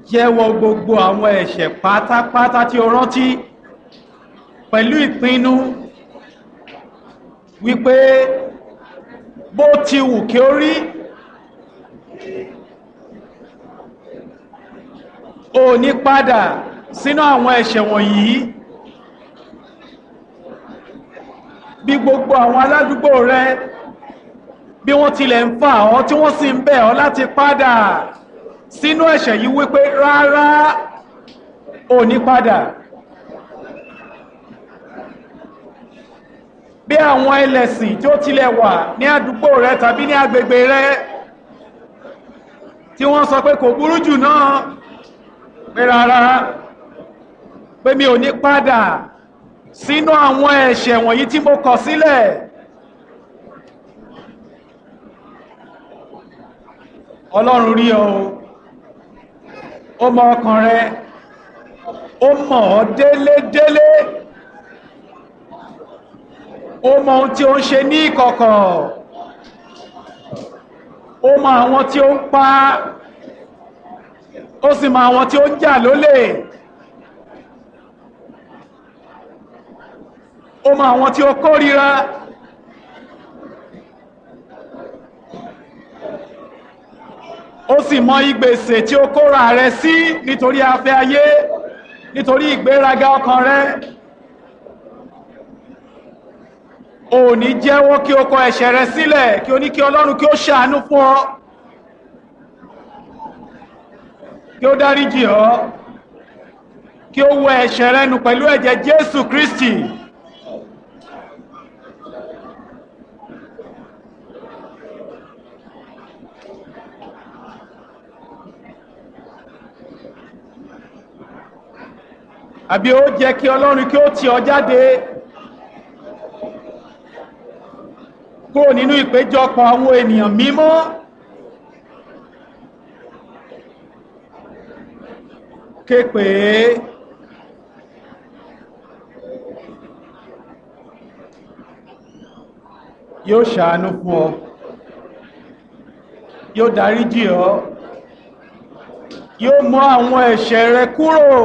jẹ́wọ́ gbogbo àwọn ẹ̀ṣẹ̀ pátápátá tí o rántí pẹ̀lú ìpinnu wípé bó ti wù kí ó rí o ní padà sínú àwọn ẹ̀ṣẹ̀ wọ̀nyí bí gbogbo àwọn aládùúgbò rẹ bí wọ́n tilẹ̀ ń fà ọ́ tí wọ́n sì ń bẹ̀ ọ́ láti padà sínú ẹ̀ṣẹ̀ yìí wípé rárá ò ní padà bí àwọn ẹlẹ́sìn tí ó tilẹ̀ wà ní àdúgbò rẹ tàbí ní agbègbè rẹ tí wọ́n sọ pé kò burú jù náà pé rárá pé mi ò ní padà sínú àwọn ẹ̀ṣẹ̀ wọ̀nyí tí mo kọ̀ sílẹ̀ ọlọ́run rí ọ ó mọ ọkàn rẹ ó mọ̀ ọ́ délédélé ó mọ ohun tí ó ń ṣe ní ìkọ̀kọ̀ ó mọ àwọn tí ó ń pa ó sì mọ àwọn tí ó ń jà lólè ó mọ àwọn tí ó kórìíra ó sì mọ ìgbèsè tí ó kóra rẹ sí nítorí afẹ́ ayé nítorí ìgbéraga ọkàn rẹ ò ní jẹ́wọ́ kí o kọ ẹ̀ṣẹ̀ rẹ sílẹ̀ kí o ní kí ọlọ́run kí ó ṣàánú fún ọ kí ó dáríjì ọ kí ó wẹ ẹ̀ṣẹ̀ rẹ nù pẹ̀lú ẹ̀jẹ̀ Jésù Kristi àbí ó jẹ́ kí ọlọ́run kí ó tì ọ jáde kúrò nínú ìpéjọpọ̀ àwọn ènìyàn mímọ́ képe yóò ṣàánú fún ọ yóò dáríjì ọ yóò mú àwọn ẹ̀ṣẹ̀ rẹ kúrò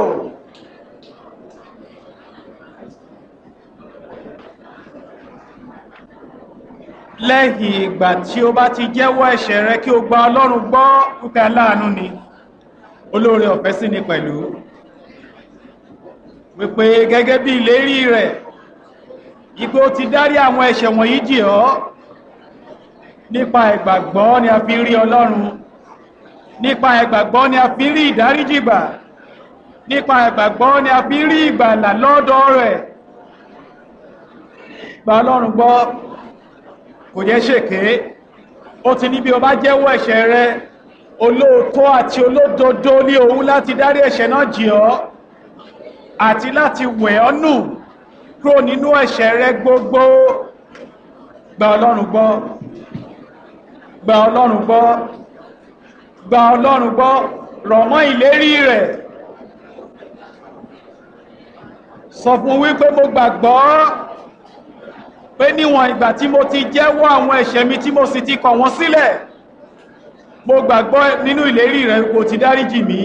lẹ́yìn ìgbà tí ó bá ti jẹ́wọ́ ẹ̀ṣẹ̀ rẹ kí o gba ọlọ́run gbọ́ púpẹ́ aláàánú ni olóore ọ̀fẹ́ sí ni pẹ̀lú wípé gẹ́gẹ́ bí ìlérí rẹ̀ ipé ó ti dárí àwọn ẹ̀ṣẹ̀ wọ̀nyí jì ọ́ nípa ìgbàgbọ́ ni a fi rí ọlọ́run nípa ìgbàgbọ́ ni a fi rí ìdáríjìgbà nípa ìgbàgbọ́ ni a fi rí ìgbàlà lọ́dọ̀ rẹ̀ gba ọlọ́run gbọ́ kò jẹ́ ṣèké ó ti ní bí o bá jẹ́wọ́ ẹ̀ṣẹ̀ rẹ olóòótọ́ àti olódodo ní òun láti dárí ẹ̀ṣẹ̀ náà jì ọ́ àti láti wẹ̀ ọ́ nù kúrò nínú ẹ̀ṣẹ̀ rẹ gbogbo gba ọlọ́run gbọ́ gba ọlọ́run gbọ́ gba ọlọ́run gbọ́ rọ̀ mọ́ ìlérí rẹ̀ sọ fún wípé mo gbàgbọ́ pé níwọ̀n ìgbà tí mo ti jẹ́wọ́ àwọn ẹ̀ṣẹ̀ mi tí mo sì ti kọ̀ wọ́n sílẹ̀ mo gbàgbọ́ nínú ìlérí rẹ̀ kò ti dáríjì mí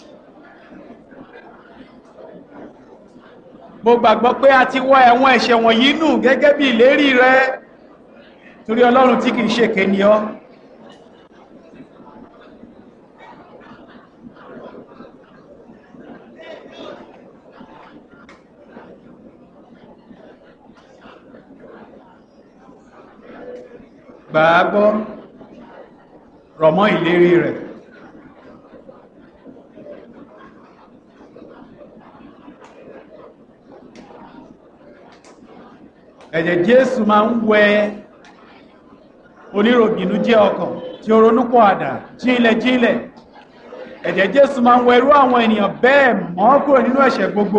mo gbàgbọ́ pé a ti wọ́ ẹ̀wọ̀n ẹ̀ṣẹ̀ wọ̀nyí nù gẹ́gẹ́ bí ìlérí rẹ̀ torí ọlọ́run tí kìí ṣe kéni ọ́ gbàágbọ́ rọ̀mọ́ ìlérí rẹ̀ ẹ̀jẹ̀ Jésù máa ń wẹ oníròbìnú jẹ́ ọkàn tí ó ronúpọ̀ àdá jílẹ̀ jílẹ̀ ẹ̀jẹ̀ Jésù máa ń wẹ irú àwọn ènìyàn bẹ́ẹ̀ mọ́ kúrò nínú ẹ̀ṣẹ̀ gbogbo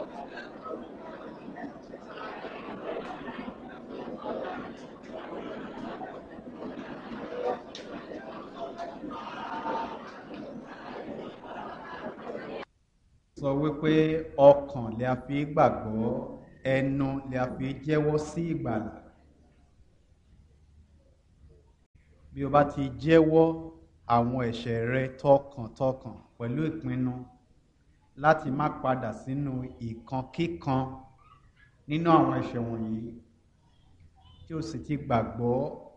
sọ wípé ọkàn lè a fi gbàgbọ́ ẹnu lè a fi jẹ́wọ́ sí ìgbàlà bí o bá ti jẹ́wọ́ àwọn ẹ̀ṣẹ̀ rẹ tọkàntọkàn pẹ̀lú ìpinnu láti má padà sínú ìkankíkan nínú àwọn ẹ̀ṣẹ̀ wọ̀nyí tí o sì ti gbàgbọ́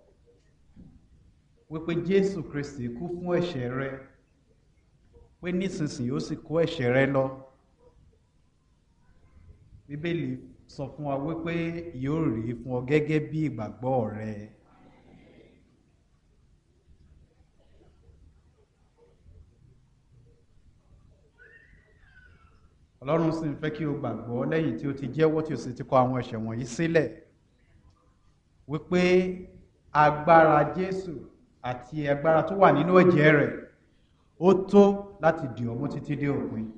wípé Jésù Kristi kú fún ẹ̀ṣẹ̀ rẹ pé nísinsìnyí ó sì kó ẹ̀ṣẹ̀ rẹ lọ Bíbélì sọ fún wa wípé yóò rí fún ọ gẹ́gẹ́ bí ìgbàgbọ́ rẹ. Ọlọ́run sì ń fẹ́ kí o gbàgbọ́ lẹ́yìn tí o ti jẹ́wọ́ tí o sì ti kọ àwọn ẹ̀ṣẹ̀ wọ̀nyí sílẹ̀ wípé agbára Jésù àti agbára tó wà nínú ẹ̀jẹ̀ rẹ̀ ó tó láti dì ọ́ mú títí dé òpin.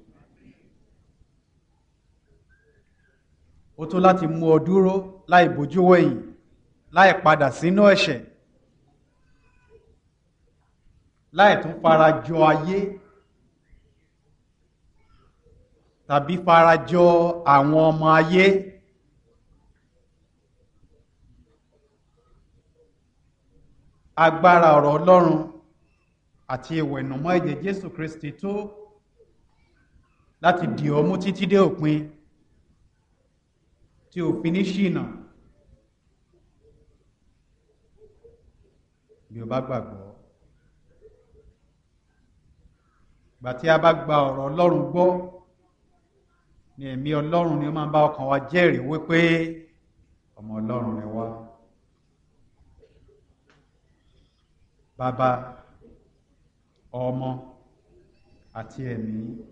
ó tó láti mú ọ dúró láì bójú wẹ̀yìn láì padà sínú ẹ̀ṣẹ̀ láì tún fara jọ ayé tàbí fara jọ àwọn ọmọ ayé agbára ọ̀rọ̀ Ọlọ́run àti ìwẹ̀nùmọ́ ẹ̀jẹ̀ Jésù Kristi tó láti dì ọ́ mú títí dé òpin tí ò fi ní ṣìnà bí o bá gbàgbọ́ gbà tí a bá gba ọ̀rọ̀ Ọlọ́run gbọ́ ni ẹ̀mí Ọlọ́run ni ó máa ń bá ọkàn wa jẹ́rìí wípé ọmọ Ọlọ́run ni wá bàbá ọmọ àti ẹ̀mí.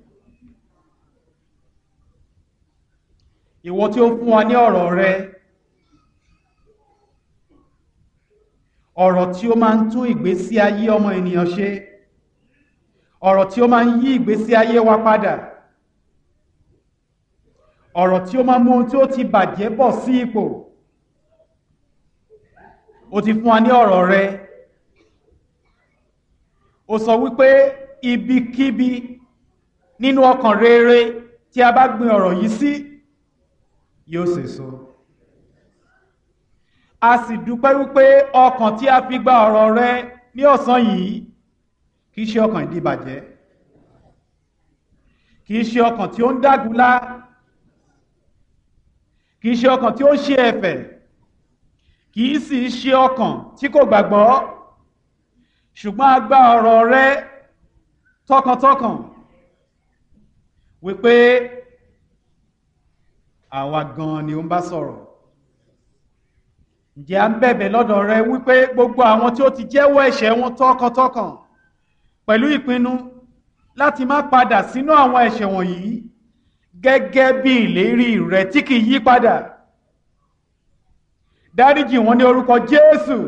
ìwọ tí ó fún wa ní ọ̀rọ̀ rẹ ọ̀rọ̀ tí ó máa ń tún ìgbésí ayé ọmọ ènìyàn ṣe ọ̀rọ̀ tí ó máa ń yí ìgbésí ayé wa padà ọ̀rọ̀ tí ó máa mú ohun tí ó ti bàjẹ́ bọ̀ sí ipò ó ti fún wa ní ọ̀rọ̀ rẹ ó sọ wípé ibikíbi nínú ọkàn rere tí a bá gbin ọ̀rọ̀ yìí sí yóò sèso a sì dúpẹ́ wípé ọkàn tí a fi gba ọ̀rọ̀ rẹ ní ọ̀sán yìí kì í ṣe ọkàn ìdíbàjẹ́ kì í ṣe ọkàn tí ó ń dágunlá kì í ṣe ọkàn tí ó ń ṣe ẹ̀fẹ̀ kì í sì ṣe ọkàn tí kò gbàgbọ́ ṣùgbọ́n a gba ọ̀rọ̀ rẹ tọkàntọkàn wípé àwa gan ni ó ń bá sọ̀rọ̀ ǹjẹ́ à ń bẹ̀bẹ̀ lọ́dọ̀ rẹ wípé gbogbo àwọn tí ó ti jẹ́wọ́ ẹ̀ṣẹ̀ wọn tọkàntọkàn pẹ̀lú ìpinnu láti má padà sínú àwọn ẹ̀ṣẹ̀ wọ̀nyí gẹ́gẹ́ bí ìlérí rẹ tí kì í yí padà dáríjì wọn ní orúkọ Jésù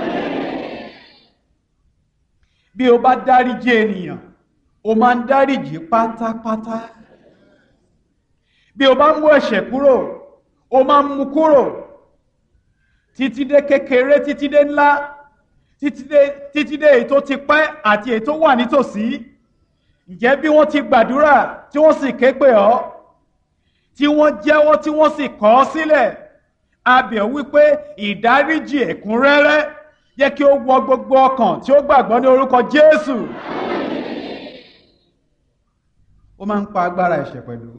bí o bá dáríjì ènìyàn o máa ń dáríjì pátápátá bí o bá mú ẹ̀ṣẹ̀ kúrò o máa ń mú kúrò títí dé kékeré títí dé ńlá títí dé títí dé èyí tó ti pẹ́ àti èyí tó wà nítòsí ǹjẹ́ bí wọ́n ti gbàdúrà tí wọ́n sì ké pè ọ́ tí wọ́n jẹ́wọ́ tí wọ́n sì kọ̀ ọ́ sílẹ̀ a bẹ̀ ọ́ wípé ìdáríjì ẹ̀kúnrẹ́rẹ́ jẹ́ kí ó wọ gbogbo ọkàn tí ó gbàgbọ́ ní orúkọ Jésù ó máa ń pa agbára ẹ̀ṣẹ̀ pẹ̀lú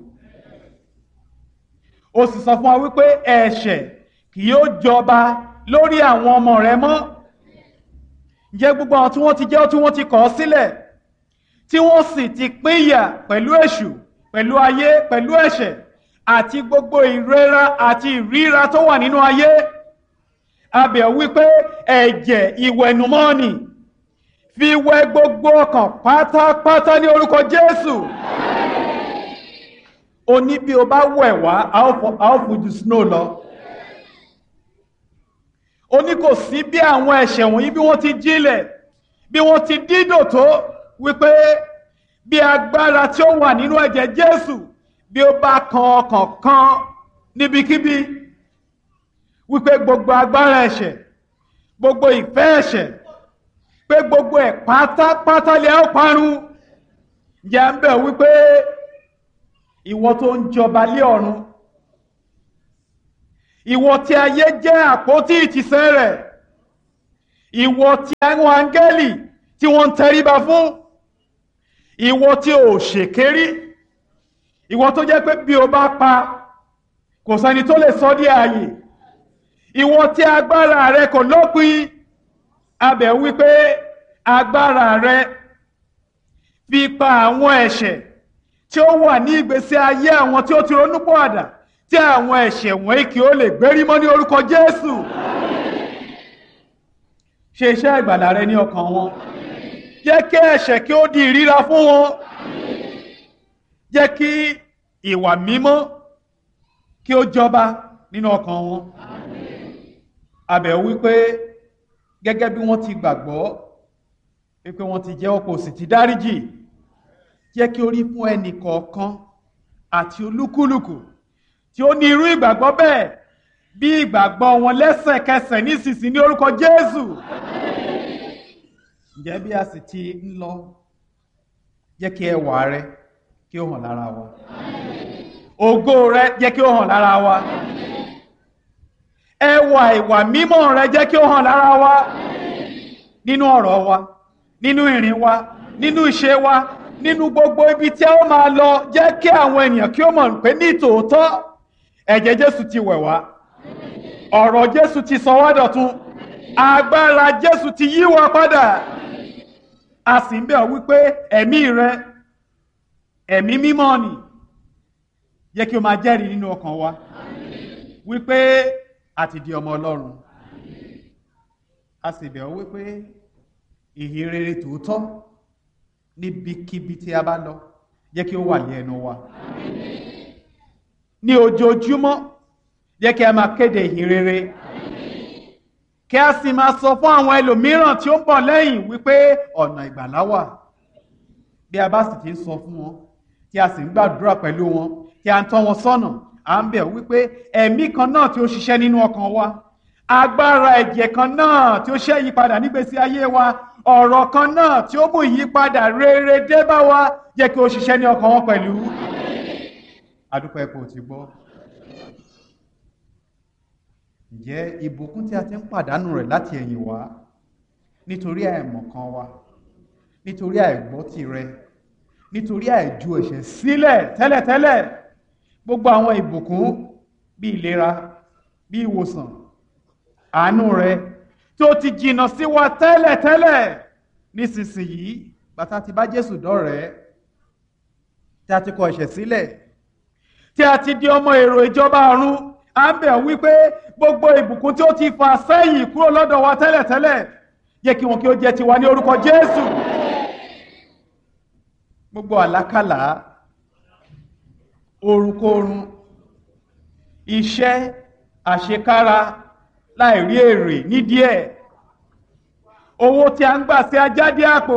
ó sì sọ fún wa wípé ẹ̀ṣẹ̀ kì yóò jọba lórí àwọn ọmọ rẹ mọ́ ǹjẹ́ gbogbo àwọn tí wọ́n ti jẹ́ tí wọ́n ti kọ̀ ọ́ sílẹ̀ tí wọ́n sì ti pínyà pẹ̀lú èṣù pẹ̀lú ayé pẹ̀lú ẹ̀ṣẹ̀ àti gbogbo ìrora àti ìríra tó wà nínú ayé abẹ̀ wípé ẹ̀jẹ̀ ìwẹ̀nùmọ́ni fi wẹ gbogbo ọkàn pátápátá ní orúkọ Jésù o ní bí o bá wẹ̀ wá a ó fojú snow lọ ó ní kò sí bí àwọn ẹ̀ṣẹ̀ wọ̀nyí bí wọ́n ti jílẹ̀ bí wọ́n ti dídò tó wípé bí agbára tí ó wà nínú ẹ̀jẹ̀ Jésù bí ó bá kan ọkàn kan níbikíbi wípé gbogbo agbára ẹ̀ṣẹ̀ gbogbo ìfẹ́ ẹ̀ṣẹ̀ pé gbogbo ẹ̀ pátápátá lè ó parun jẹ́ ń bẹ̀ wípé ìwọ tó ń jọba lé ọ̀run ìwọ tí ayé jẹ́ àpótí ìtìsẹ̀ rẹ̀ ìwọ tí àwọn áńgẹ́lì tí wọ́n ń tẹríba fún ìwọ tí ò ṣèkérí ìwọ tó jẹ́ pé bí o bá pa kò sẹ́ni tó lè sọ dí ààyè ìwọ tí agbára rẹ kò lópin abẹ̀ wípé agbára rẹ fi pa àwọn ẹ̀ṣẹ̀ tí ó wà ní ìgbésí ayé àwọn tí ó ti ronúpọ̀ àdá tí àwọn ẹ̀ṣẹ̀ wọ̀nyí kí ó lè gbérí mọ́ ní orúkọ Jésù ṣe iṣẹ́ ìgbàlà rẹ ní ọkàn wọn jẹ́ kí ẹ̀ṣẹ̀ kí ó di ìríra fún wọn jẹ́ kí ìwà mímọ́ kí ó jọba nínú ọkàn wọn abẹ̀ wípé gẹ́gẹ́ bí wọ́n ti gbàgbọ́ wípé wọ́n ti jẹ́ ọkọ̀ sì ti dáríjì jẹ́ kí ó rí fún ẹnì kọ̀ọ̀kan àti olúkúlùkù tí ó ní irú ìgbàgbọ́ bẹ́ẹ̀ bí ìgbàgbọ́ wọn lẹ́sẹ̀kẹsẹ̀ nísinsìnyí ní orúkọ Jésù ǹjẹ́ bí a sì ti ń lọ jẹ́ kí ẹwà rẹ kí ó hàn lára wa ògo rẹ jẹ́ kí ó hàn lára wa ẹwà ìwà mímọ́ rẹ jẹ́ kí ó hàn lára wa nínú ọ̀rọ̀ wa nínú ìrìn wa nínú ìṣe wa nínú gbogbo ibi tí a ó máa lọ jẹ́ kí àwọn ènìyàn kí ó mọ̀ pé ní tòótọ́ ẹ̀jẹ̀ Jésù ti wẹ̀ wá ọ̀rọ̀ Jésù ti sọ wá dọ̀tun agbára Jésù ti yí wa padà a sì ń bẹ̀ ọ́ wípé ẹ̀mí rẹ ẹ̀mí mímọ́ ni jẹ́ kí o máa jẹ́rìí nínú ọkàn wa wípé a ti di ọmọ Ọlọ́run a sì bẹ̀ ọ́ wípé ìhìn rere tòótọ́ níbikíbi tí a bá lọ jẹ́ kí ó wà ní ẹnu wa ní ojoojúmọ́ jẹ́ kí a máa kéde ìhìn rere kí a sì máa sọ fún àwọn ẹlòmíràn tí ó ń bọ̀ lẹ́yìn wípé ọ̀nà ìgbàlá wà bí a bá sì ti ń sọ fún wọn tí a sì ń gbàdúrà pẹ̀lú wọn tí a ń tọ́ wọn sọ́nà à ń bẹ̀ wípé ẹ̀mí kan náà tí ó ṣiṣẹ́ nínú ọkàn wa agbára ẹ̀jẹ̀ kan náà tí ó ṣe ìyípadà nígbésí ayé wa ọ̀rọ̀ kan náà tí ó mú ìyípadà rere dé bá wa jẹ́ kí ó ṣiṣẹ́ ní ọkàn wọn pẹ̀lú adúpẹ́ kò ti gbọ́ ǹjẹ́ ìbùkún tí a ti ń pàdánù rẹ̀ láti ẹ̀yìn wá nítorí àìmọ̀kan wa nítorí àìgbọ́ tirẹ̀ nítorí àìju ẹ̀ṣẹ̀ sílẹ̀ tẹ́lẹ̀tẹ́lẹ̀ gbogbo àwọn ìbùkún bí ìlera bí ìwòsàn àánú rẹ̀ tó ti jìnnà sí wa tẹ́lẹ̀tẹ́lẹ̀ nísinsìnyí bàtà ti bá Jésù dọ́rẹ̀ẹ́ tí a ti kọ ẹ̀ṣẹ̀ sílẹ̀ tí a ti di ọmọ èrò ìjọba ọ̀run à ń bẹ̀ wípé gbogbo ìbùkún tí ó ti fà sẹ́yìn kúrò lọ́dọ̀ wa tẹ́lẹ̀tẹ́lẹ̀ yẹ kí wọn kí ó jẹ́ tiwa ní orúkọ Jésù gbogbo àlákàlà orunkorun iṣẹ́ àṣekára láìrí èrè nídìí ẹ̀ owó tí a ń gbà sí ajáde àpò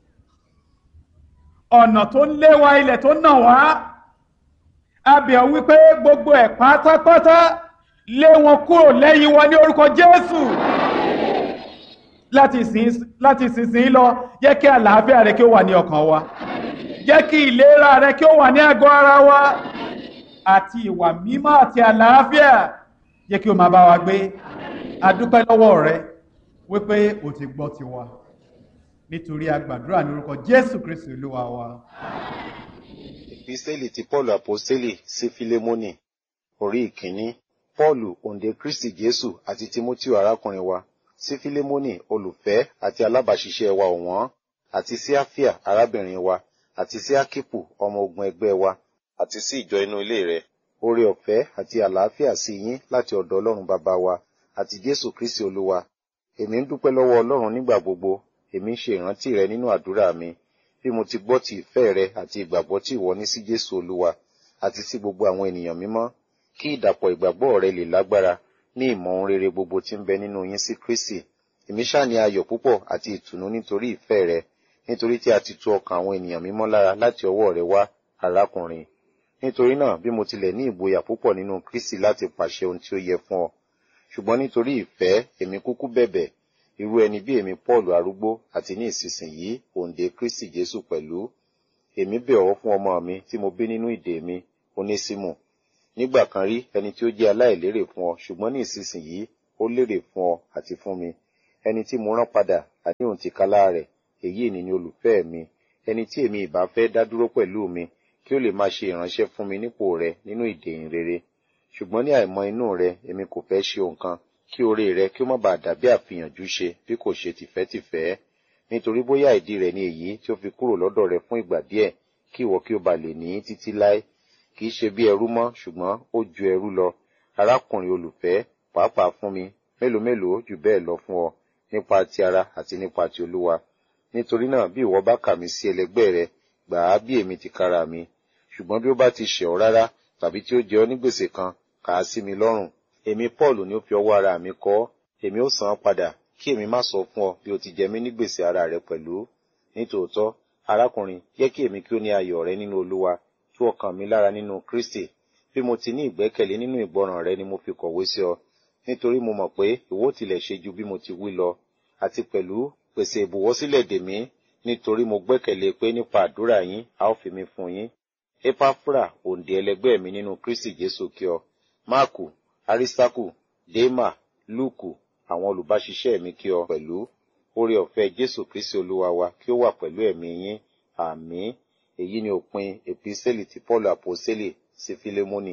ọ̀nà tó ń lé wa ilẹ̀ tó nà wá abẹ̀ wípé gbogbo ẹ̀ pátápátá lé wọn kúrò lẹ́yìn wa ní orúkọ Jésù láti ìsinsìnyí lọ jẹ́ kí àlàáfíà rẹ kí ó wà ní ọkàn wa jẹ́ kí ìlera rẹ kí ó wà ní àgọ́ ara wa àti ìwà mímọ́ àti àlàáfíà jẹ́ kí ó máa bá wa gbé adúpẹ́ lọ́wọ́ rẹ wípé o ti gbọ́ tiwa nítorí agbàdúrà ní orúkọ Jésù Kristi Olúwa wa. Ìpísẹ́lì ti Pọ́ọ̀lù Àpọ́sítélì sí Fílémónì orí ìkíní. Pọ́ọ̀lù òǹdè Kristi Jésù àti Tímótíù arákùnrin wa sí Fílémónì olùfẹ́ àti alábàáṣiṣẹ́ wa ọ̀wọ́n àti sí Áfíà arábìnrin wa àti sí Ákípù ọmọ ogun ẹgbẹ́ wa àti sí ìjọ inú ilé rẹ̀. Oore ọ̀fẹ́ àti àlàáfíà sí yín láti ọ̀dọ̀ Ọlọ́run bàbá wa àti Jésù Kristi Olúwa. Èmi ń dúpẹ́ lọ́wọ́ Ọlọ́run nígbà gbogbo, èmi ń ṣe ìrántí rẹ nínú àdúrà mi bí mo ti gbọ́ ti ìfẹ́ rẹ àti ìgbàgbọ́ tí ìwọ ní sí Jésù Olúwa àti sí gbogbo àwọn ènìyàn mímọ́ kí ìdàpọ̀ ìgbàgbọ́ rẹ lè lágbára ní ìmọ̀ ohun rere gbogbo tí ń bẹ nínú yín sí Kristi èmi ṣáà ní ayọ̀ púpọ̀ àti ìtùnú nítorí ìfẹ́ rẹ nítorí tí a ti tu ọkàn àwọn ènìyàn mímọ́ lára láti ọwọ́ rẹ wá arákùnrin nítorí náà bí mo tilẹ̀ ní ìgboyà púpọ̀ nínú Kristi láti pàṣẹ ohun tí ó yẹ fún ọ ṣùgbọ́n nítorí ìfẹ́ èmi kúkú bẹ̀bẹ̀ irú ẹni bí èmi Pọ́ọ̀lù arúgbó àti ní ìsinsìnyí òǹdè Kristi Jésù pẹ̀lú èmi bẹ̀ ọ́ fún ọmọ mi tí mo bí nínú ìdè mi Onésímù nígbà kan rí ẹni tí ó jẹ́ aláìlérè fún ọ ṣùgbọ́n ní ìsinsìnyí ó lérè fún ọ àti fún mi ẹni tí mo rán padà àní òun tìkálá rẹ̀ èyí ni ni olùfẹ́ mi ẹni tí èmi ìbá fẹ́ dá dúró pẹ̀lú mi kí ó lè máa ṣe ìránṣẹ́ fún mi nípò rẹ nínú ìdèyìn rere ṣùgbọ́n ní àìmọ̀ inú rẹ èmi kò fẹ́ ṣe nǹkan kí oore rẹ kí ó má bàa dàbí àfihànjú ṣe bí kò ṣe tìfẹ́tìfẹ́ nítorí bóyá ìdí rẹ̀ ni èyí tí ó fi kúrò lọ́dọ̀ rẹ fún ìgbà díẹ̀ kí ìwọ kí ó ba lè ní títí láé kì í ṣe bí ẹrú mọ́ ṣùgbọ́n ó ju ẹrú lọ arákùnrin olùfẹ́ pàápàá fún mi mélòó mélòó jù bẹ́ẹ̀ lọ fún ọ nípa ti ara àti nípa ti olúwa nítorí náà bí ìwọ bá kà mí sí ẹlẹgbẹ́ rẹ gbà á bí èmi ti kára mi ṣùgbọ́n bí ó bá ti ṣẹ̀ ọ́ rárá tàbí tí ó jẹ ọ́ ní gbèsè kan kà á sí mi lọ́rùn èmi paul ni ó fi ọwọ́ ara mi kọ ọ́ èmi ó san án padà kí èmi má sọ fún ọ bí o ti jẹ mí ní gbèsè ara rẹ pẹ̀lú nítòótọ́ arákùnrin jẹ́ kí èmi kí ó ní ayọ̀ rẹ nínú olúwa tú ọkàn mi lára nínú kristi bí mo ti ní ìgbẹ́kẹ̀lé nínú ìgbọràn rẹ ni mo fi kọ̀wé sí ọ nítorí mo mọ̀ pé ìwọ tilẹ̀ ṣe ju bí mo ti wí lọ àti pẹ̀lú pèsè ìbùwọ́ sílẹ̀ dè mí nítorí mo gbẹ́kẹ̀lé pé nípa àdúrà yín a ó fi mi fún yín epafra òǹdè ẹlẹgbẹ́ mi nínú kristi jésù kí ọ máàkù arísítákù démà lúùkù àwọn olùbáṣiṣẹ́ mi kí ọ pẹ̀lú oore ọ̀fẹ́ jésù kristi olúwa wa kí ó wà pẹ̀lú ẹ̀mí yín àmín èyí ni òpin èpísẹ́lì tí paul àpòsẹ́lì sí fílémọ́nì.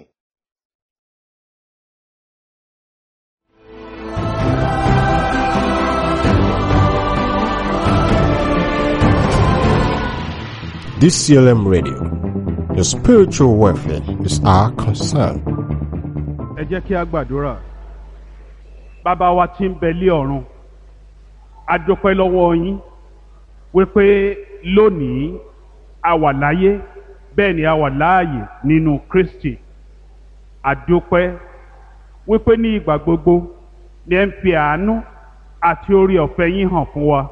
DCLM Radio. Your spiritual welfare is our concern. ẹ jẹ́ kí a gbàdúrà bàbá wa tí ń bẹ lé ọ̀run a dúpẹ́ lọ́wọ́ yín wípé lónìí a wà láyé bẹ́ẹ̀ ni a wà láàyè nínú Kristi a dúpẹ́ wípé ní ìgbà gbogbo ni ẹ ń fi àánú àti orí ọ̀fẹ́ yín hàn fún wa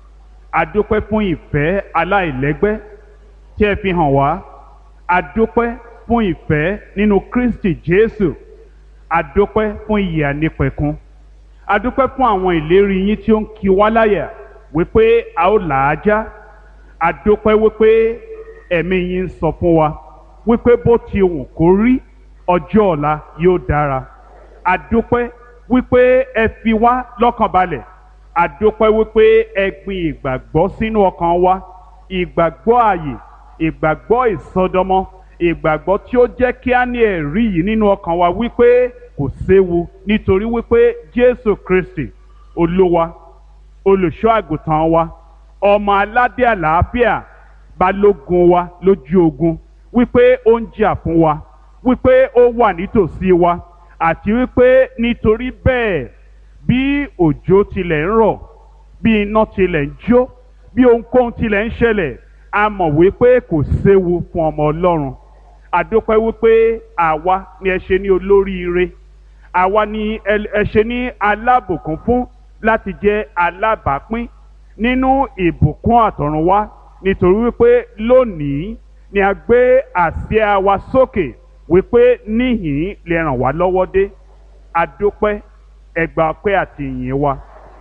a dúpẹ́ fún ìfẹ́ aláìlẹ́gbẹ́ tí ẹ fi hàn wá a dúpẹ́ fún ìfẹ́ nínú Kristi Jésù adúpẹ́ fún ìyè ànípẹ̀kun adúpẹ́ fún àwọn ìlérí yín tí ó ń kí wá láyà wípé a ó là á já adúpẹ́ wípé ẹ̀mí yín ń sọ fún wa wípé bó ti wù kó rí ọjọ́ ọ̀la yóò dára adúpẹ́ wípé ẹ fi wá lọ́kàn balẹ̀ adúpẹ́ wípé ẹ gbin ìgbàgbọ́ sínú ọkàn wa ìgbàgbọ́ ààyè ìgbàgbọ́ ìsọdọmọ ìgbàgbọ́ tí ó jẹ́ kí á ní ẹ̀rí yìí nínú ọkàn wa wípé kò séwu nítorí wípé Jésù Kristi Olúwa olùṣọ́ àgùntàn wa ọmọ aládé àlàáfíà balógun wa lójú ogun wípé ó ń jà fún wa wípé ó wà nítòsí wa àti wípé nítorí bẹ́ẹ̀ bí òjò tilẹ̀ ń rọ̀ bí iná tilẹ̀ ń jó bí ohunkóhun tilẹ̀ ń ṣẹlẹ̀ a mọ̀ wípé kò séwu fún ọmọ Ọlọ́run àdópẹ́ wípé àwa ni ẹ ṣe ní olóríire àwa ni ẹ ṣe ní alábùkún fún láti jẹ́ alábàápín nínú ìbùkún àtọ̀runwá nítorí wípé lónìí ni a gbé àsíá wa sókè wípé níhìn lè ràn wá lọ́wọ́ dé àdópẹ́ ẹgbàá pẹ́ àti ìyìn wa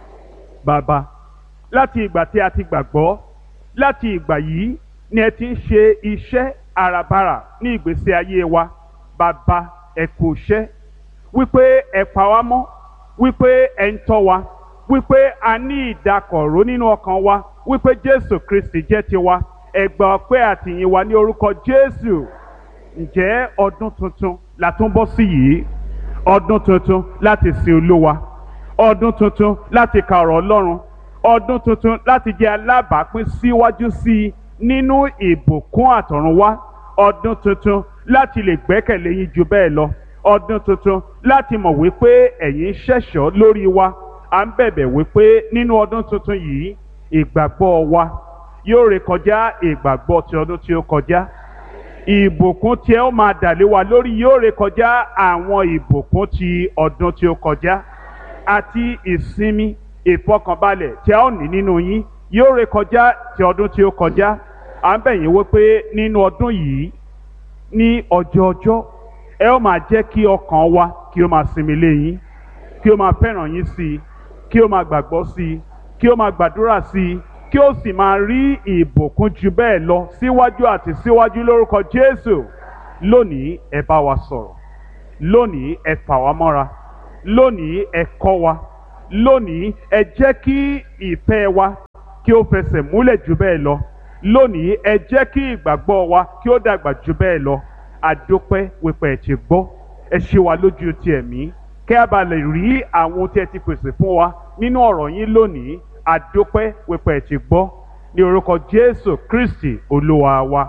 bàbá láti ìgbà tí a ti gbàgbọ́ láti ìgbà yìí ni ẹ ti ń ṣe iṣẹ́ àràbarà ní ìgbésí ayé wa bàbá ẹ kú iṣẹ́ wípé ẹ pa wá mọ́ wípé ẹ ń tọ́ wa wípé a ní ìdákọ̀ró nínú ọkàn wa wípé Jésù Kristi jẹ́ tiwa ẹ gbà ọpẹ́ àtìyìn wa ní orúkọ Jésù ǹjẹ́ ọdún tuntun la tún bọ́ sí yìí ọdún tuntun láti sin Olúwa ọdún tuntun láti ka ọ̀rọ̀ Ọlọ́run ọdún tuntun láti jẹ́ alábàápín síwájú sí i nínú ìbùkún àtọ̀runwá ọdún tuntun láti lè gbẹ́kẹ̀lé yín ju bẹ́ẹ̀ lọ ọdún tuntun láti mọ̀ wípé ẹ̀yin ṣẹ̀ṣọ́ lórí wa à ń bẹ̀bẹ̀ wípé nínú ọdún tuntun yìí ìgbàgbọ́ wa yóò rékọjá ìgbàgbọ́ ti ọdún tí ó kọjá ìbùkún tí ẹ ó máa dàlé wa lórí yóò rékọjá àwọn ìbùkún ti ọdún tí ó kọjá àti ìsinmi ìfọkànbalẹ̀ tí a ó ní nínú yín yóò rékọjá ti ọdún tí ó kọjá à ń bẹ̀ yín wípé nínú ọdún yìí ní ọjọ́ ọjọ́ ẹ ó máa jẹ́ kí ọkàn wa kí ó máa sinmi lé yín kí ó máa fẹ́ràn yín sí i kí ó máa gbàgbọ́ sí i kí ó máa gbàdúrà sí i kí ó sì máa rí ìbùkún ju bẹ́ẹ̀ lọ síwájú àti síwájú lórúkọ Jésù lónìí ẹ bá wa sọ̀rọ̀ lónìí ẹ fà wá mọ́ra lónìí ẹ kọ́ wa lónìí ẹ jẹ́ kí ìfẹ́ wa kí ó fẹsẹ̀ múlẹ̀ jù bẹ́ẹ̀ lọ lónìí ẹ jẹ́ kí ìgbàgbọ́ wa kí ó dàgbà jù bẹ́ẹ̀ lọ àdópẹ́ wípé ẹ ti gbọ́ ẹ ṣe wa lójú ti ẹ̀mí kẹ́ a bá lè rí àwọn tí ẹ ti pèsè fún wa nínú ọ̀rọ̀ yín lónìí àdópẹ́ wípé ẹ ti gbọ́ ní orúkọ Jésù Kristi olúwa wa.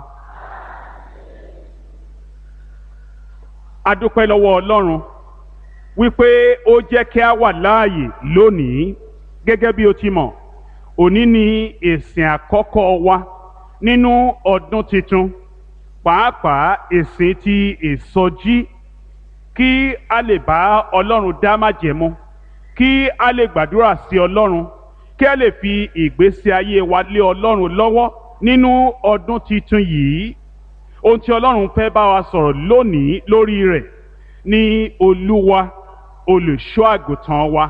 àdópẹ́ lọ́wọ́ Ọlọ́run wípé ó jẹ́ kí a wà láàyè lónìí gẹ́gẹ́ bí o ti mọ̀ òní ni ìsìn àkọ́kọ́ wa nínú ọdún tuntun pàápàá ìsìn ti ìsọjí kí a lè bá Ọlọ́run dá májẹ̀mú kí a lè gbàdúrà sí Ọlọ́run kí a lè fi ìgbésí ayé wa lé Ọlọ́run lọ́wọ́ nínú ọdún tuntun yìí ohun tí Ọlọ́run fẹ́ bá wa sọ̀rọ̀ lónìí lórí rẹ̀ ní Olúwa olùṣọ́ àgùntàn wa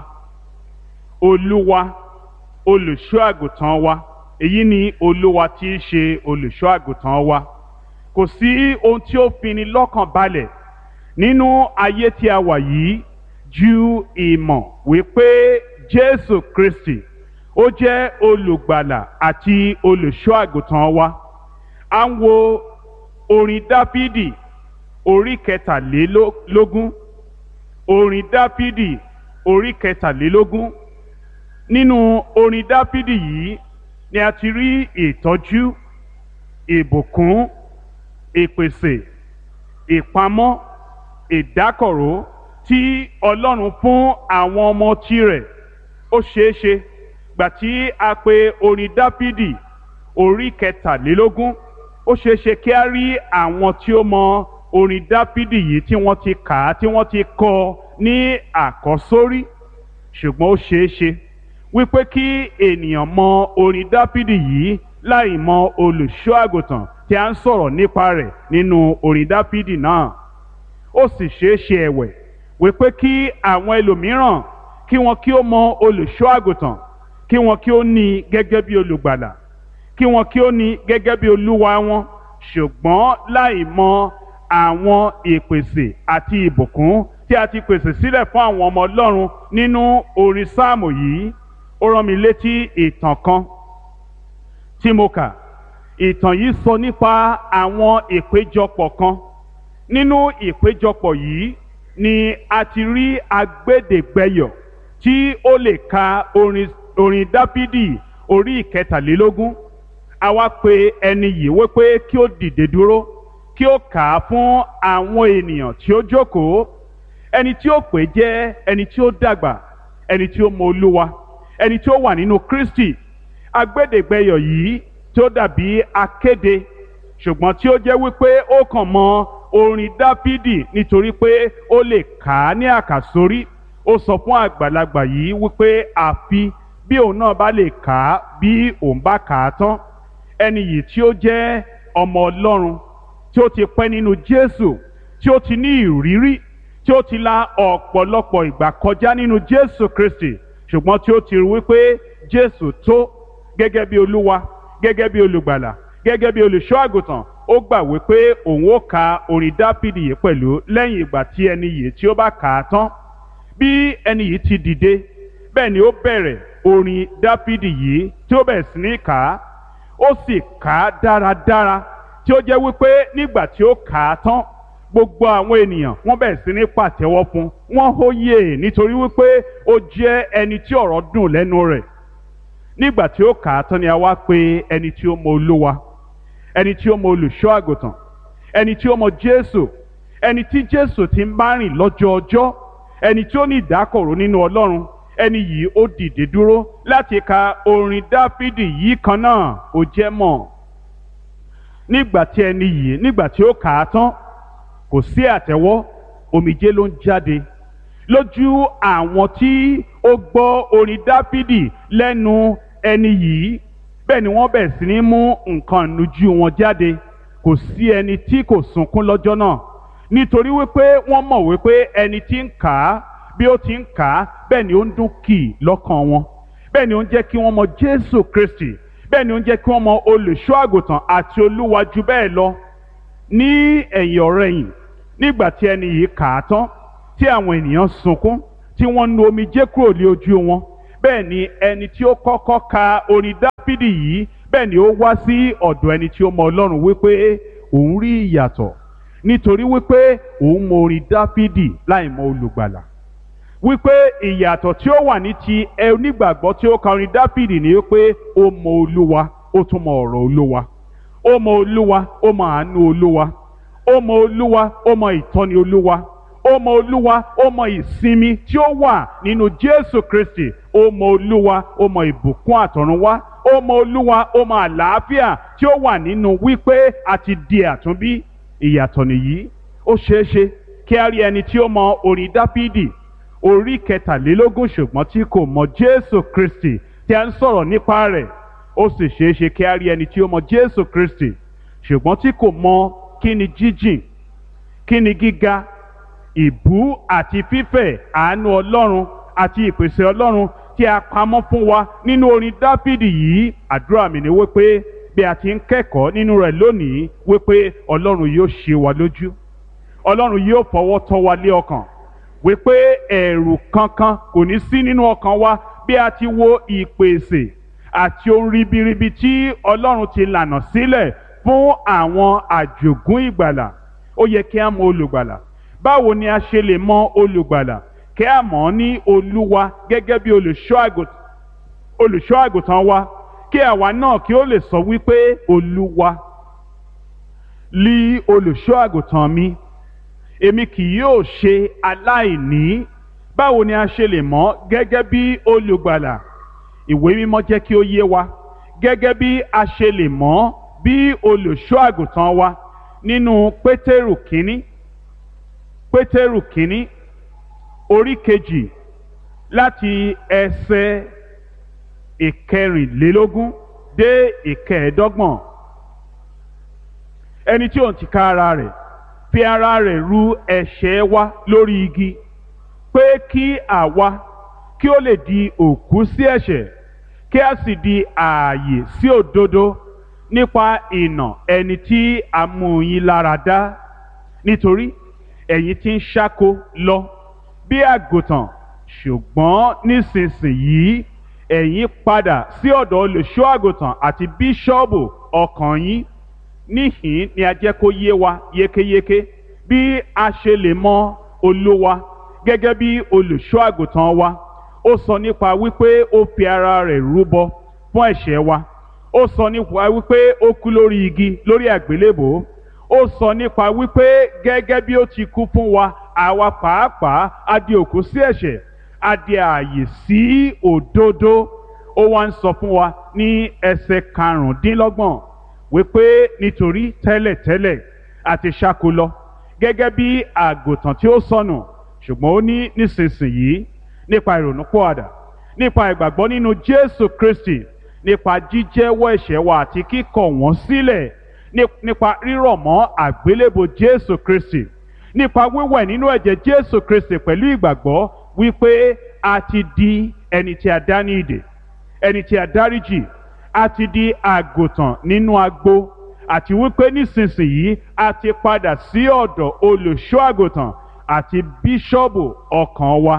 Olúwa olùṣọ́ àgùntàn wa èyí ni Olúwa tí í ṣe olùṣọ́ àgùntàn wa kò sí ohun tí ó fini lọ́kàn balẹ̀ nínú ayé tí a wà yìí ju ìmọ̀ wípé Jésù Kristi ó jẹ́ olùgbàlà àti olùṣọ́ àgùntàn wa à ń wo orin Dáfídì orí kẹtàlélógún orin Dáfídì orí kẹtàlélógún nínú orin Dáfídì yìí ni a ti rí ìtọ́jú ìbùkún ìpèsè ìpamọ́ ìdákọ̀ró tí Ọlọ́run fún àwọn ọmọ tirẹ̀ ó ṣeé ṣe gbà tí a pè orin Dáfídì orí kẹtàlélógún ó ṣeé ṣe kí a rí àwọn tí ó mọ orin Dáfídì yìí tí wọ́n ti kà á tí wọ́n ti kọ ní àkọ́sórí ṣùgbọ́n ó ṣeé ṣe wípé kí ènìyàn mọ orin Dáfídì yìí láì mọ olùṣọ́ àgùntàn tí a ń sọ̀rọ̀ nípa rẹ̀ nínú orin Dáfídì náà ó sì ṣeé ṣe ẹ̀wẹ̀ wípé kí àwọn ẹlòmíràn kí wọn kí ó mọ olùṣọ́ àgùntàn kí wọn kí ó ní gẹ́gẹ́ bí olùgbàlà kí wọn kí ó ní gẹ́gẹ́ bí olúwa wọn ṣùgbọ́n láì mọ àwọn ìpèsè àti ìbùkún tí a ti pèsè sílẹ̀ fún àwọn ọmọ Ọlọ́run nínú orin sáàmù yìí ó rán mi létí ìtàn kan tí mo kà ìtàn yìí sọ nípa àwọn ìpéjọpọ̀ kan nínú ìpéjọpọ̀ yìí ni a ti rí agbẹ́dẹ̀gbẹ́yọ̀ tí ó lè ka orin orin Dáfídì orí ìkẹtàlélógún a wá pe ẹni yìí wípé kí ó dìde dúró kí ó kà á fún àwọn ènìyàn tí ó jókòó ẹni tí ó pè jẹ́ ẹni tí ó dàgbà ẹni tí ó mọ Olúwa ẹni tí ó wà nínú Kristi agbẹ́dẹ̀gbẹ́yọ̀ yìí tí ó dàbí akéde ṣùgbọ́n tí ó jẹ́ wípé ó kàn mọ orin Dáfídì nítorí pé ó lè kà á ní àkàsórí ó sọ fún àgbàlagbà yìí wípé àfi bí òun náà bá lè kà á bí òun bá kà á tán ẹni yìí tí ó jẹ́ ọmọ Ọlọ́run tí ó ti pẹ́ nínú Jésù tí ó ti ní ìrírí tí ó ti la ọ̀pọ̀lọpọ̀ ìgbà kọjá nínú Jésù Kristi ṣùgbọ́n tí ó ti rí wípé Jésù tó gẹ́gẹ́ bí Olúwa gẹ́gẹ́ bí olùgbàlà gẹ́gẹ́ bí olùṣọ́ àgùntàn ó gbà wípé òun ó ka orin Dáfídì yìí pẹ̀lú lẹ́yìn ìgbà tí ẹni yìí tí ó bá kà á tán bí ẹni yìí ti dìde bẹ́ẹ̀ ni ó bẹ̀rẹ̀ orin Dáfídì yìí tí ó bẹ̀rẹ̀ sí ní kà á ó sì kà á dáradára tí ó jẹ́ wípé nígbà tí ó kà á tán gbogbo àwọn ènìyàn wọ́n bẹ̀rẹ̀ sí ní pàtẹ́wọ́ fún wọ́n hóyè nítorí wípé ó jẹ́ ẹni tí ọ̀rọ̀ dùn lẹ́nu rẹ̀ nígbà tí ó kà á tán ni a wá pè ẹni tí ó mọ Olúwa ẹni tí ó mọ olùṣọ́ àgùntàn ẹni tí ó mọ Jésù ẹni tí Jésù ti ń bá rìn lọ́jọ́ ọjọ́ ẹni tí ó ní ìdákọ̀ró nínú Ọlọ́run ẹni yìí ó dìde dúró láti ka orin Dáfídì yìí kan náà ó jẹ́ mọ̀ nígbà tí ẹni yìí nígbà tí ó kà á tán kò sí àtẹ́wọ́ omijé ló ń jáde lójú àwọn tí ó gbọ́ orin Dáfídì lẹ́nu ẹni yìí bẹ́ẹ̀ ni wọ́n bẹ̀rẹ̀ sí ní mú nǹkan ìnujú wọn jáde kò sí ẹni tí kò sunkún lọ́jọ́ náà nítorí wípé wọ́n mọ̀ wípé ẹni tí ń kà á bí ó ti ń kà á bẹ́ẹ̀ ni ó ń dún kì í lọ́kàn wọn bẹ́ẹ̀ ni ó ń jẹ́ kí wọ́n mọ Jésù Kristi bẹ́ẹ̀ ni ó ń jẹ́ kí wọ́n mọ olùṣọ́ àgùntàn àti olúwa jù bẹ́ẹ̀ lọ ní ẹ̀yìn ọ̀rẹ̀yìn nígbà tí ẹni yìí kà á tán tí àwọn ènìyàn sunkún tí wọ́n nu omijé kúrò lé ojú wọn bẹ́ẹ̀ ni ẹni tí ó kọ́kọ́ ka orin dáfídì yìí bẹ́ẹ̀ ni ó wá sí ọ̀dọ̀ ẹni tí ó mọ ọlọ́run wípé òun rí ìyàtọ̀ nítorí wípé òun mọ orin dáfídì láì mọ olùgbàlà wípé ìyàtọ̀ tí ó wà ní ti onígbàgbọ́ tí ó ka orin dáfídì ni wípé ó mọ olúwa ó tún mọ ọ̀rọ̀ olúwa ó mọ olúwa ó mọ àánú olúwa ó mọ olúwa ó mọ ìtọ́ni olúwa ó mọ olúwa ó mọ ìsinmi tí ó wà nínú jésù kristi ó mọ olúwa ó mọ ìbùkún àtọ̀runwá ó mọ olúwa ó mọ àlàáfíà tí ó wà nínú wípé a ti di àtúnbí ìyàtọ̀ nìyí ó ṣeé ṣe kí a rí ẹni tí ó mọ orin dáfídì orí kẹtàlélógún ṣùgbọ́n tí kò mọ jésù kristi tí a ń sọ̀rọ̀ nípa rẹ̀ ó sì ṣeé ṣe kí a rí ẹni tí ó mọ jésù kristi ṣùgbọ́n tí kò mọ kí ni jíjìn kí ni gíga ìbú àti fífẹ̀ àánú ọlọ́run àti ìpèsè ọlọ́run tí a pamọ́ fún wa nínú orin dáfídì yìí àdúrà mi ni wípé bí a ti ń kẹ́kọ̀ọ́ nínú rẹ̀ lónìí wípé ọlọ́run yóò ṣe wa lójú ọlọ́run yóò fọwọ́ tọ́ wa lé ọkàn wípé ẹ̀rù kankan kò ní sí nínú ọkàn wa bí a ti wo ìpèsè àti ohun ribiribi tí ọlọ́run ti lànà sílẹ̀ fún àwọn àjògún ìgbàlà ó yẹ kí a mọ olùgbàlà báwo ni a ṣe lè mọ olùgbàlà kí a mọ̀ ọ́ ní olúwa gẹ́gẹ́ bí olùṣọ́ àgùntàn wa kí àwa náà kí ó lè sọ wípé olúwa lí olùṣọ́ àgùntàn mi èmi kì yóò ṣe aláìní báwo ni a ṣe lè mọ̀ gẹ́gẹ́ bí olùgbàlà ìwé mímọ́ jẹ́ kí ó yé wa gẹ́gẹ́ bí a ṣe lè mọ̀ bí olùṣọ́ àgùntàn wa nínú pétérù kínní pétérù kínní orí kejì láti ẹsẹ̀ ìkẹrìnlélógún dé ìkẹẹ̀ẹ́dọ́gbọ̀n ẹni tí òun ti ká ara rẹ̀ fi ara rẹ̀ ru ẹ̀ṣẹ̀ wa lórí igi pé kí àwa kí ó lè di òkú sí ẹ̀ṣẹ̀ kí a sì di ààyè sí òdodo nípa ìnà ẹni tí a mú yín lára dá nítorí ẹ̀yin tí ń ṣáko lọ bí àgùntàn ṣùgbọ́n nísinsìnyí ẹ̀yin padà sí ọ̀dọ̀ olùṣọ́ àgùntàn àti bíṣọ́ọ̀bù ọkàn yín níhìn ni a jẹ́ kó yé wa yékéyéké bí a ṣe lè mọ olúwa gẹ́gẹ́ bí olùṣọ́ àgùntàn wa ó sọ nípa wípé ó fi ara rẹ̀ rúbọ fún ẹ̀ṣẹ̀ wa ó sọ nípa wípé ó kú lórí igi lórí àgbélébòó ó sọ nípa wípé gẹ́gẹ́ bí ó ti kú fún wa àwa pàápàá a di òkú sí ẹ̀ṣẹ̀ a di ààyè sí òdodo ó wá ń sọ fún wa ní ẹsẹ̀ karùndínlọ́gbọ̀n wípé nítorí tẹ́lẹ̀tẹ́lẹ̀ a ti ṣáko lọ gẹ́gẹ́ bí àgùntàn tí ó sọnù ṣùgbọ́n ó ní nísinsìnyí nípa ìrònúpọ̀àdà nípa ìgbàgbọ́ nínú Jésù Kristi nípa jíjẹ́wọ́ ẹ̀ṣẹ̀ wa àti kíkọ̀ wọ́n sílẹ̀ nípa rírọ̀ mọ́ àgbélébò Jésù Kristi nípa wíwẹ̀ nínú ẹ̀jẹ̀ Jésù Kristi pẹ̀lú ìgbàgbọ́ wípé a ti di ẹni tí a dá ní ìdè ẹni tí a dáríjì a ti di àgùntàn nínú agbo àti wípé nísinsìnyí a ti padà sí ọ̀dọ̀ olùṣọ́ àgùntàn àti bíṣọ́ọ̀bù ọkàn wa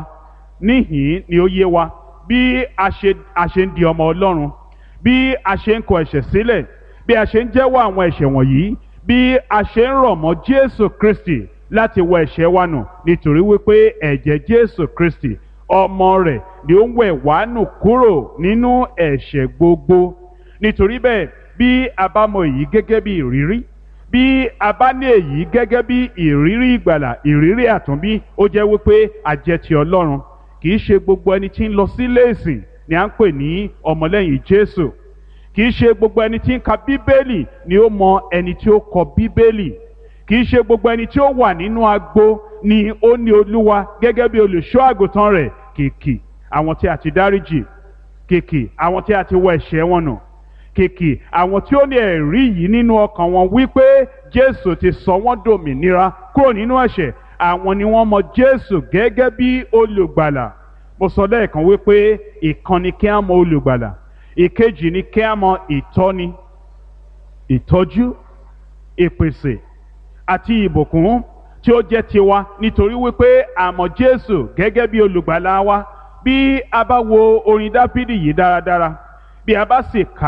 níhìn ni ó yé wa bí a ṣe a ṣe ń di ọmọ Ọlọ́run bí a ṣe ń kọ ẹ̀ṣẹ̀ sílẹ̀ bí a ṣe ń jẹ́wọ́ àwọn ẹ̀ṣẹ̀ wọ̀nyí bí a ṣe ń rọ̀ mọ́ Jésù Kristi láti wọ ẹ̀ṣẹ̀ wa nù nítorí wípé ẹ̀jẹ̀ Jésù Kristi ọmọ rẹ̀ ni ó ń wẹ̀ wá nù kúrò nínú ẹ̀ṣẹ̀ gbogbo nítorí bẹ́ẹ̀ bí a bá mọ èyí gẹ́gẹ́ bí ìrírí bí a bá ní èyí gẹ́gẹ́ bí ìrírí ìgbàlà ìrírí àtúnbí ó jẹ́ wípé a jẹ́ ti Ọlọ́run kì í ṣe gbogbo ẹni tí ń lọ sílé ìsìn ni à ń pè ní ọmọlẹ́yìn Jésù kì í ṣe gbogbo ẹni tí ń ka Bíbélì ni ó mọ ẹni tí ó kọ Bíbélì kì í ṣe gbogbo ẹni tí ó wà nínú agbo ni ó ní Olúwa gẹ́gẹ́ bí olùṣọ́ àgùntàn rẹ̀ kìkì àwọn tí a ti dáríjì kìkì àwọn tí a ti wọ ẹ̀ṣẹ̀ wọn nù kìkì àwọn tí ó ní ẹ̀rí yìí nínú ọkàn wọn wípé Jésù ti sọ wọ́n dòmìnira kúrò nínú ẹ̀ṣẹ̀ àwọn ni wọ́n mọ Jésù gẹ́gẹ́ bí olùgbàlà mo sọ lẹ́ẹ̀kan wípé ìkan ni kí á mọ olùgbàlà ìkejì ni kí á mọ ìtọ́ni ìtọ́jú ìpèsè àti ìbùkún tí ó jẹ́ tiwa nítorí wípé a mọ̀ Jésù gẹ́gẹ́ bí olùgbàlà wa bí a bá wo orin dáfídì yìí dáradára bí a bá sì kà